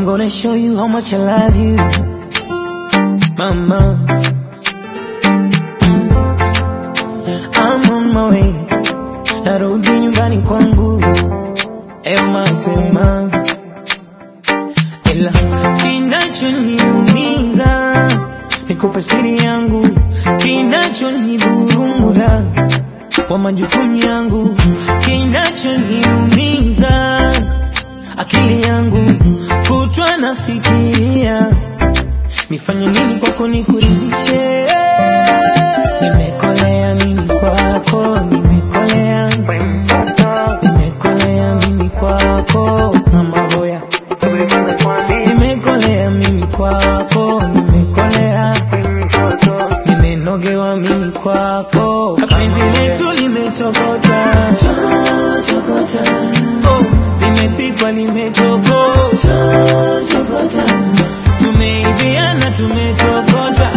gonna show you how much I love you, mama. I'm on my way, narudi nyumbani kwangu leo mapema, ila kinachoniumiza nikupe siri yangu, kinachonidhurumuda kwa majukumu yangu, kinachoniumiza akili yangu kutwa nafikiria nifanye nini kwako nikuridhishe. Nimekolea mimi kwako, nimekolea, nimekolea mimi kwako kama boya, nimekolea mimi kwako, nimekolea, nimenogewa mimi kwako, penzi letu limetokota, oh, limepikwa limetokota, tumeiviana tumetokota,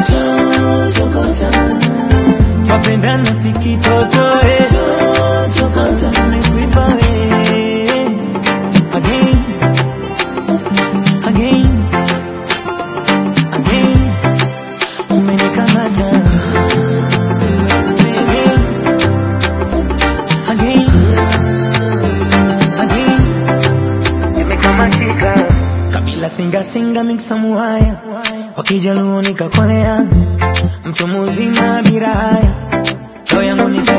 twapendana sikitotoe, tumekuipa we again again again umenikamata again again Nimekamatika. kabila singa singa miksa muhaya wakijaluo nikakolea mtu muzima bila haya roho yangu nika